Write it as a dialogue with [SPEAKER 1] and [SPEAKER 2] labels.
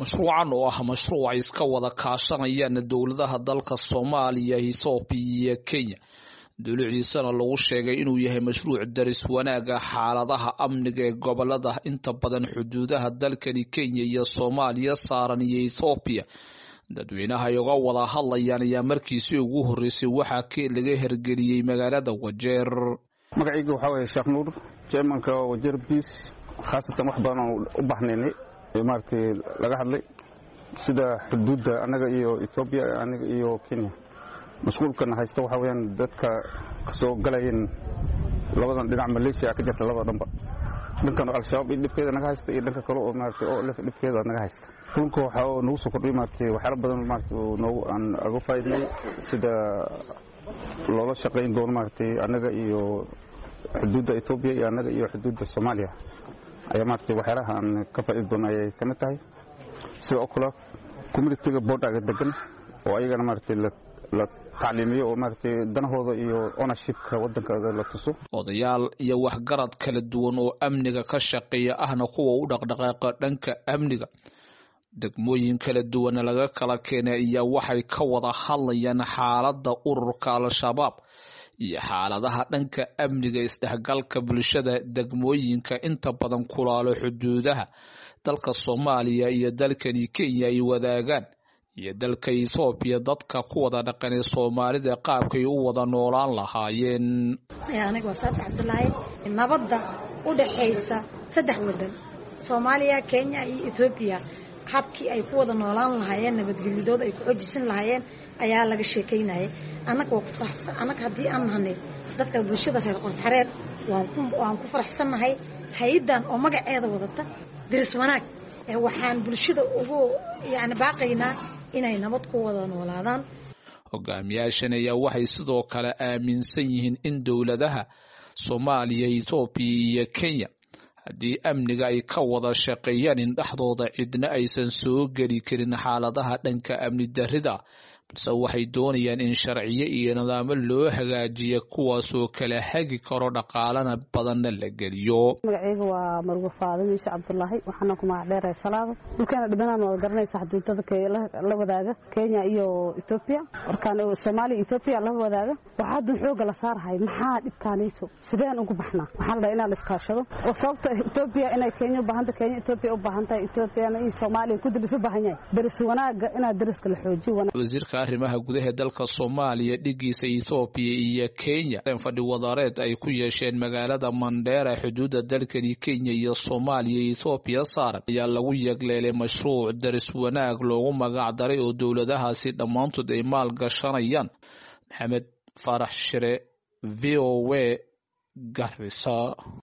[SPEAKER 1] mashruucan oo ah mashruuc ay iska wada kaashanayaan dowladaha dalka soomaaliya ethoobiya iyo kenya dowliciisana lagu sheegay inuu yahay mashruuc daris wanaaga xaaladaha amniga ee gobolada inta badan xuduudaha dalkani kenya iyo soomaaliya saaran iyo ethoobiya dadweynaha ay uga wada hadlayaan ayaa markiisii ugu horeysay waxaa laga hergeliyey magaalada wajeer
[SPEAKER 2] magacayga waxaa waye sheekh nuur jermanka wajeer biis khaasatan wax badan oo u baxnaynay maaragtay laga hadlay sida xuduudda annaga iyo etoobiya annaga iyo kenya mashquulkana haysta waxaa weyaan dadka kasoo galayeen labadan dhinac maleeshiya ka jirta labada dhanba dhankan al-shabaab iyo dhibkeeda naga haysta iyo dhanka kale oo maaragtay oo lef dhibkeeda naga haysta kulunka waxaa oo nagu soo kordhiyay maaragtay waxyaala badan maaragtay oo noogu aan aga faaidnay sida loola shaqayn doono maaragtay annaga iyo xuduudda etoobiya iyo annaga iyo xuduudda soomaaliya ayaa maaragtay waxyaalaha aan ka faaidi doono ayay ka mid tahay sida oo kale communitiga boodhaga degan oo ayagana maaragtay la tacliimiyo oo maaragtay danahooda iyo ownershipka waddankooda la tuso
[SPEAKER 1] odayaal iyo waxgarad kala duwan oo amniga ka shaqeeya ahna kuwa u dhaqdhaqaaqa dhanka amniga degmooyin kala duwana laga kala keenay ayaa waxay ka wada hadlayaan xaaladda ururka al-shabaab iyo xaaladaha dhanka amniga isdhexgalka bulshada degmooyinka inta badan kulaalo xuduudaha dalka soomaaliya iyo dalkani kenya ay wadaagaan iyo dalka ethoobiya dadka ku wada dhaqanay soomaalida qaabkay u wada noolaan lahaayeen
[SPEAKER 3] aniga waa saabix cabdulaahi nabadda u dhaxaysa saddex wadan soomaaliya kenya iyo ethoobiya habkii ay ku wada noolaan lahaayeen nabadgelyadooda ay ku xojisan lahaayeen ayaa laga sheekaynayay annaga waa ku faraxsan annaga haddii aan nahanay dadka bulshada reer qorxareed waan ku faraxsannahay hay-addan oo magaceeda wadata diris wanaag waxaan bulshada ugu yani baaqaynaa inay nabad ku wada noolaadaan
[SPEAKER 1] hogaamiyaashan ayaa waxay sidoo kale aaminsan yihiin in dowladaha soomaaliya ethoobiya iyo kenya haddii amniga ay ka wada shaqeeyaan in dhexdooda cidna aysan soo geli karin xaaladaha dhanka amni darrida balse waxay doonayaan in sharciyo iyo nidaamo loo hagaajiya kuwaasoo kala hagi karo dhaqaalana badanna la geliyo
[SPEAKER 4] magaceyga waa marwe faado miishe cabdulaahi waxaana ku magac dheerahay salaada dhulkeena dhibanaan wada garanaysa xuduudada la wadaaga kenya iyo ethoobiya markaan soomaaliya ethoobiya la wadaaga waxaa haddan xooga la saarahay maxaa dhibkaanayso sideen ugu baxnaa waxaa la dhaha inaan la iskaashado oo sababta ethoobiya inay kenya u baahanta kenya ethoobiya u baahan tahay ethoobiana iyo soomaaliya kudib isu baahan yahay deris wanaaga inaad deriska la xoojiyo
[SPEAKER 1] arrimaha gudaha dalka soomaaliya dhigiisa ethoobiya iyo kenya fadhi wadareed ay ku yeesheen magaalada mandheera xuduudda dalkani kenya iyo soomaaliya ethoobiya saaran ayaa lagu yegleelay mashruuc daris wanaag loogu magac daray oo dowladahaasi dhammaantood ay maal gashanayaan maxamed faarax shire v o w garisa